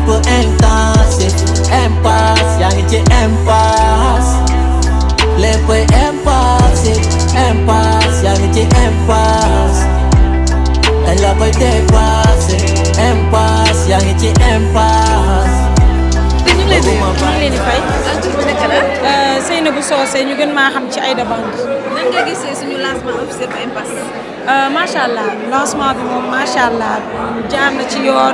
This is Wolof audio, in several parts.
intensif impasse yaa ngi ci impasse lépp impasse impasse yaa ngi ci impasse dañ la koy dépassé impasse yaa ngi ci impasse ñu ngi leen di ñu ngi leen di fay. Seynabou Socé ñu gën maa xam ci Aïda Band. nan nga gisee suñu lancement officiel bu impasse. macha allah lancement bi moom macha allah jaar na ci yoon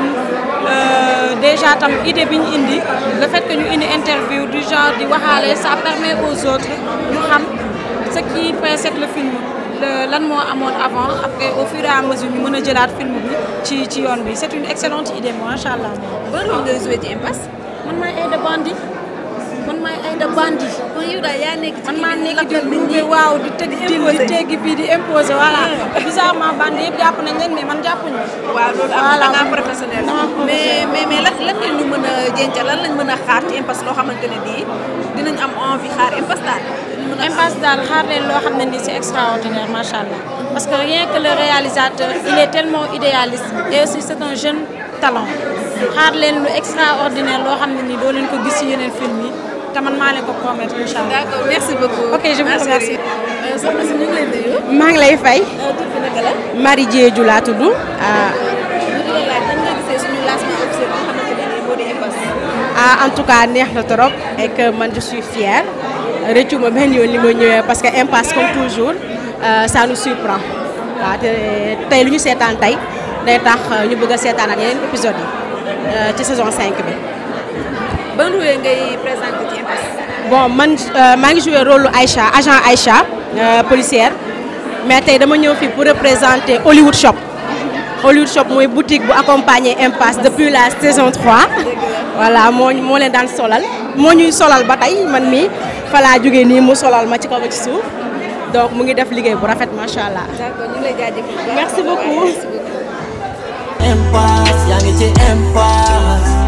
déjà tam idée bi ñu indi le fait que ñu indi interview du genre di waxaale ça permet aux autres ñu xam ce qui précède le film le- lan moo amoon avant après au fur et à mesure ñu mën a jëlaat film bi ci ci yoon bi c'est une excellente idée macha allah. ban rôle ngay joué ci impasse. man maay Aïda Bandi man maay Aïda Bandi. kon yow daal yaa nekk ci man maa nekk di lakkal nit gunge ñi. waaw di tëgg di di imposer. teggi fii di imposer voilà bizarrement bande yëpp jàpp nañ leen mais man jàppuñu waaw loolu am Voilà. da ngaa professionnel. Dama mais mais mais lan lan ngeen ñu mën a jencal lan lañ mën a xaar ci impasse loo xamante ne bii dinañ am envie xaar impasse daal. dinañ mën a impasse daal xaar leen loo xam ne nii c'est extraordinaire macha allah parce que rien que le réalisateur il est tellement idéaliste et aussi c'est un jeune talent xaar leen lu extraordinaire loo xam ne nii doo leen ko gis ci yeneen film yi te man maa leen ko promettre incha allah. d'accord merci beaucoup. Ok, je vous Merci. remercie. Euh, soxna si ñu ngi lay nuyu. maa ngi lay fay Euh, tur bi naka la. Marie Diédhiou laa tudd ah, ñu di la laaj nan nga gisee suñu lancement officiel boo xamante ne nii moo di impasse. ah en tout cas neex na trop et que man je suis fière rëccu ma benn yoon li ma ñëwee parce que impasse comme toujours euh, ça nous surprend waaw te tey lu ñu seetaan tey day tax ñu bëgg a seetaan ak yeneen épisodes yi euh, ci saison 5 bi. ban rôle ngay présenté ci impasse. bon man euh, maa ngi joué rôle lu Aïcha agent Aïcha euh, policière mais tey dama ñëw fii pour représenter Hollywood Shop Hollywood Shop mooy boutique bu accompagner Impasse depuis la saison 3 voilà moo moo leen daan solal moo ñuy solal ba tey man mi fa laa jógee nii mu solal ma ci kaw ba ci suuf donc mu ngi def liggéey bu rafet macha allah. d'accord ñu ngi lay jaajëfal. Merci beaucoup. Merci beaucoup. impasse yaa ngi ci impasse